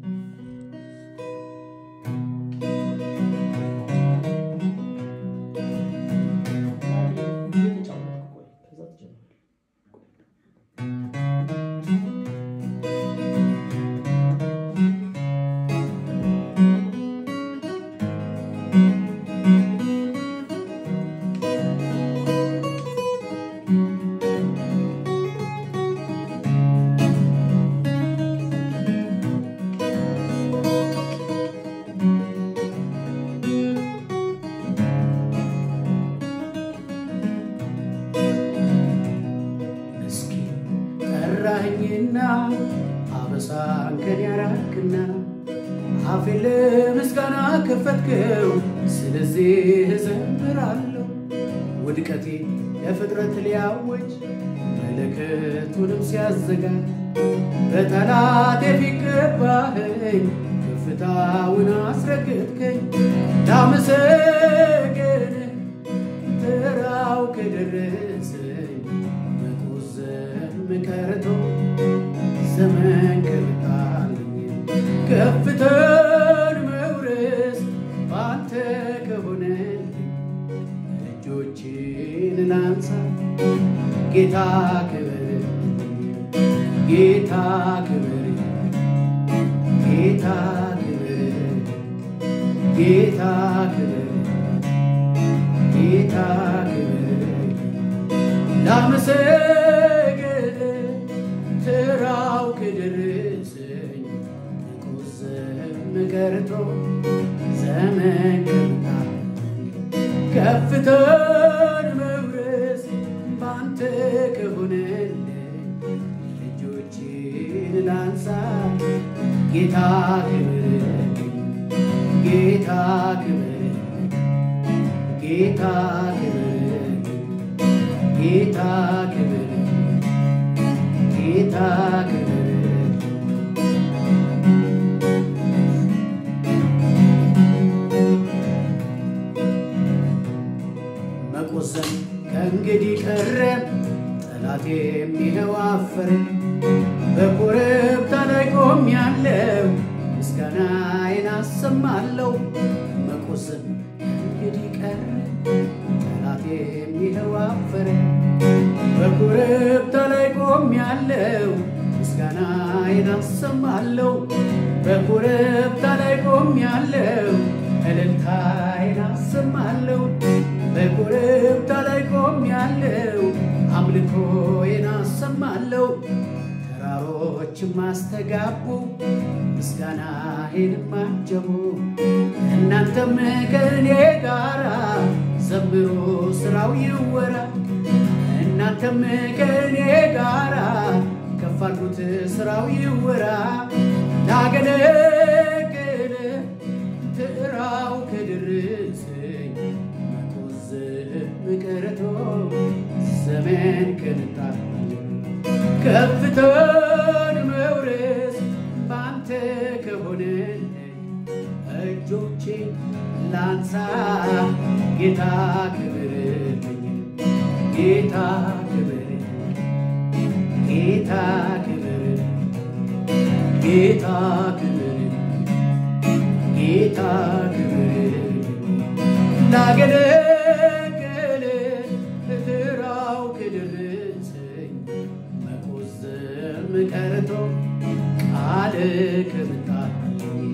እስኪ ጠራኸኝና አበሳን ከኔ ያራክና አፌን ለምስጋና ከፈትከው፣ ስለዚህ እዘምራለሁ። ውድቀቴ ለፍጥረት ሊያወጅ መለከቱንም ሲያዘጋጅ በጠላቴ ፊት ገባኸኝ፣ ከፍታውን አስረገጥከኝ። ላመሰግን ተራው ከደረሰኝ መቆዘም ቀርቶ ዘመን ቀርታልኝ ከፍተን መውረስ ባንተ ከሆነልኝ እጆችን ላንሳ ጌታ ክብር ጌታ ክብር ጌታ ክብር ጌታ ክብር ጌታ ክብር ላመሰግን ተራው ከደረሰኝ መቆዘም ቀርቶ ዘመን ቀርታ ከፍተን መውረስ ባንተ ከሆነልኝ ልጆችን ላንሳ ጌታ ክብር ጌታ ክብር ጌታ ክብር ጌታ ክብር ጌታ ክብር መቆዘም ከእንግዲህ ቀረ ጠላቴም ይኸው አፈረ። በኮረብታ ላይ ቆሜያለሁ ምስጋናዬን አሰማለሁ። መቆዘም ከእንግዲህ ቀረ ጠላቴም ይኸው አፈረ። በኮረብታ ላይ ቆሜያለሁ ምስጋናዬን አሰማለሁ። በኮረብታ ላይ ቆሜያለሁ እልልታዬን አሰማለሁ። በኮረብታ ላይ ቆሜያለሁ አምልኮዬን አሰማለሁ። ተራሮችም አስተጋቡ ምስጋናዬን አጀቡ። እናንተም ከእኔ ጋራ ዘምሮ ስራው ይወራ። እናንተም ከእኔ ጋራ ከፍ አድርጉት ስራው ይወራ። ላገለግል ትራው ከደረሰኝ መቆዘም ቀርቶ ዘመን ከንታ ከፍተን መውረስ ባንተ ከሆነልኝ እጆቼን ላንሳ ጌታ ክብርልኝ ጌታ ክብር ጌታ ክብር ጌታ ክብር ጌታ ክብር ላገለግል ትራው ከደረሰኝ መቆዘም ቀርቶ ቃል ከምታልኝ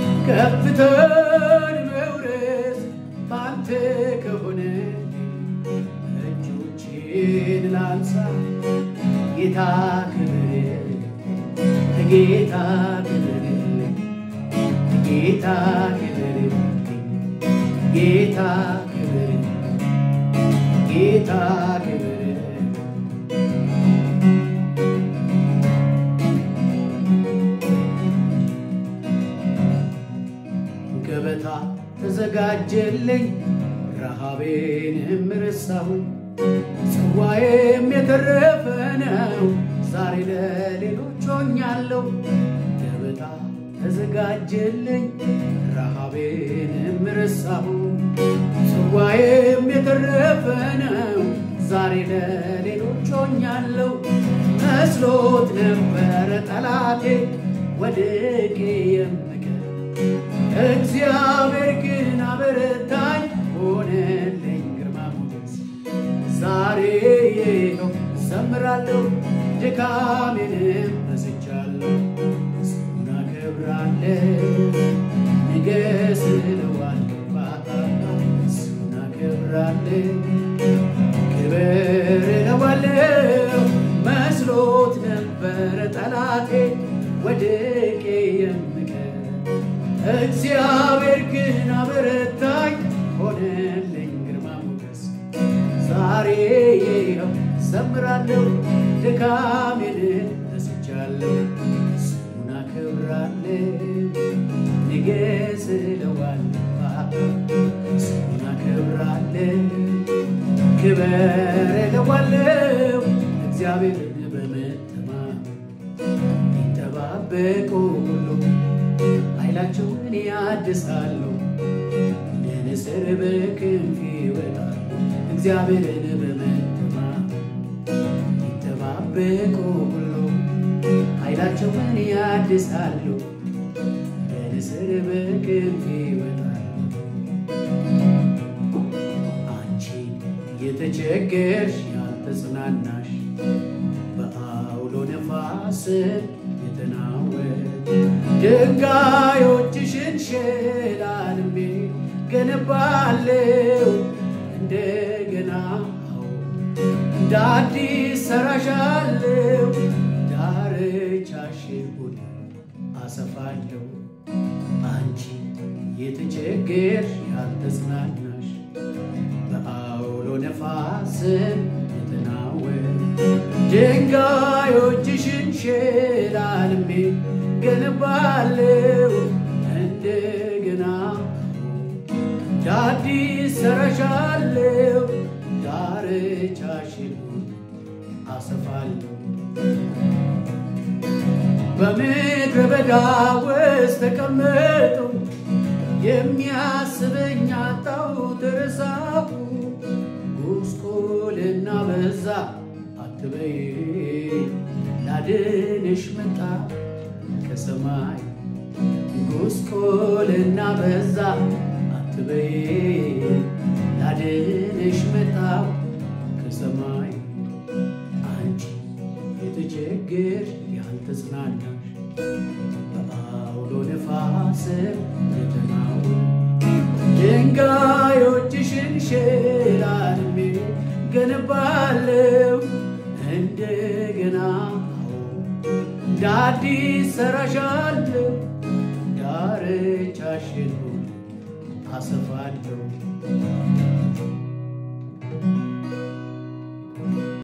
ከፍተን መውረስ ባንተ ከሆነ እጆቼን ላንሳ ጌታ ክብር ጌታ ክብር ጌታ ክብር ጌታ ክብር ጌታ ክብር ገበታ ተዘጋጀልኝ ረሃቤንም ረሳሁኝ ጽዋዬም የተረፈ ነው ዛሬ ለሌሎች ሆኛለሁ ገበታ ተዘጋጀልኝ ረሃቤንም ረሳሁ ጽዋዬም የተረፈ ነው ዛሬ ለሌሎች ሆኛለሁ መስሎት ነበረ ጠላቴ ወድቄ ዘምራለሁ ድካሜንም ረስቻለሁ ስሙን አከብራለሁ ንገስ እለዋለሁ ስሙን አከብራለሁ ክብር እለዋለሁ መስሎት ነበረ ጠላቴ ወድቄ የምቀር እግዚአብሔር ግን አበረታኝ ሆነልኝ ግርማ ሞገስ ዛሬ ይኸው ዘምራለሁ ድካሜን ረስቻለሁ ስሙን አከብራለሁ ንገስ እለዋለሁ ስሙን አከብራለሁ ክበር እለዋለሁ እግዚአብሔርን በመተማመን ይጠባበቁ ሁሉ ኃይላቸውን ያድሳሉ እንደ ንስር በክንፍ ይወጣሉ እግዚአብሔርን በመተማመን ይጠባበቁ ሁሉ ኃይላቸውን ያድሳሉ እንደ ንስር በክንፍ ይወጣሉ አንቺ የተቸገርሽ ያልተጽናናሽ በአውሎ ነፋስ የተናወጥ ድንጋዮችሽን ሸላልሜ ገነባለው እንደገና እንደ አዲስ ሰራሻለው ዳርቻሽን ሁሉ አሰፋለሁ አንቺ የተቸገርሽ ያልተጽናናሽ በአውሎ ነፋስን የተናወጥ ድንጋዮችሽን ሸላልሜ ገነባለው እንደገና ዳዲስ ሰራሻለው ዳርቻሽን አሰፋለሁ በምድረ በዳ ውስጥ ተቀመጠው የሚያስበኝ አጣው ተረሳሁ ጉስቁልና በዛ አትበይ ላድንሽ መጣ ከሰማይ ጉስቁልና በዛ አትበይ ላድንሽ መጣ ከሰማይ አንቺ የተቸገርሽ ያልተጽናናሽ በአውሎ ነፋስ የተናወ ድንጋዮችሽን ሸላልሜ ገነባለው እንደገና እንደ አዲስ ሰራሻለሁ ዳርቻሽን ሁሉ አሰፋለሁ